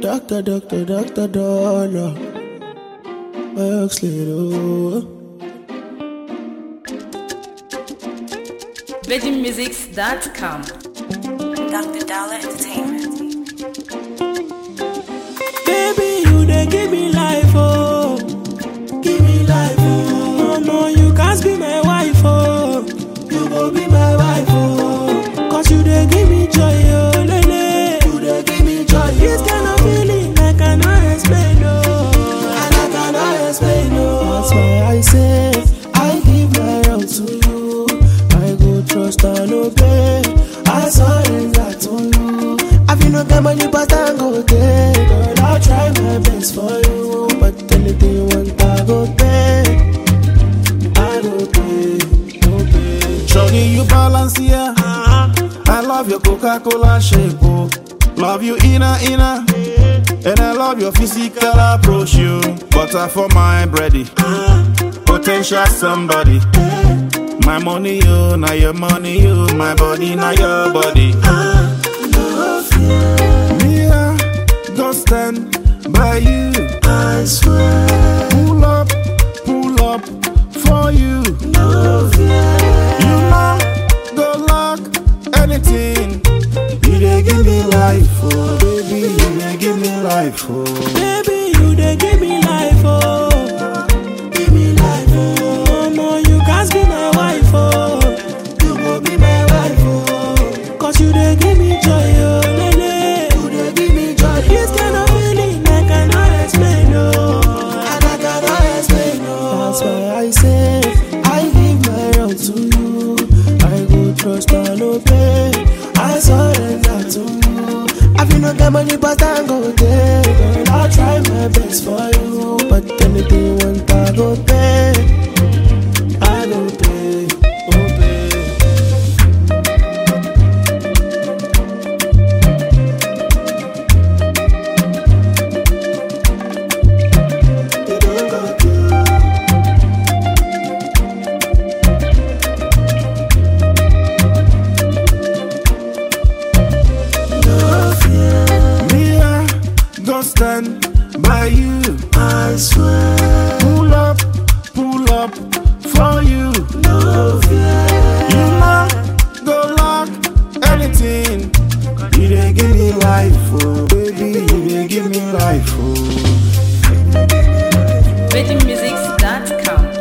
Doctor, doctor, doctor, dollar. Works little. VeggieMusics.com. Dr. Dollar Entertainment. Baby, you dey give me life, oh. Give me life, oh. No, you can't be my wife, oh. You go be my wife, oh. Cause you dey give me joy, oh, lele. You dey give me joy, This kind of feeling I cannot explain, oh. And I cannot explain, oh. That's why I say, I give my all to you. I go trust and obey. I surrender to you. I feel no get money, but I go there. Girl, I'll try my best for you. But anything you want, I go pay. I go pay, go pay. Shorty, you balance here. I love your Coca-Cola shape, oh. Love you inner, inner. And I love your physical approach, you. Butter for my bready. Potential somebody. My money, you. Now your money, you. My body, now your body. Me, I go stand by you. I swear, Pull up, pull up for you. love yeah. You know, go lock anything. You dey give me life, oh baby. You dey give me life, oh. Baby, you dey give me life, oh. Give me life, oh. No, you can't be my wife, oh. You go be my wife, oh. Cause you dey give me joy, oh, lele. You dey give me joy. This kind of feeling I cannot explain, oh. And I cannot explain, oh. That's why I say, I give my all to you. I go trust and obey. I surrender to you. I feel no get money, but I go there. Girl, I'll try my best for you. But anything you want, I go pay. I go pay, go pay. You don't go through. Love, yeah, Me, I go stand by you. I swear. Pull up, pull up for you. Love, yeah. You know, go lock anything. You dey give me life, oh baby. You dey give me life, oh. VeggieMusics.com.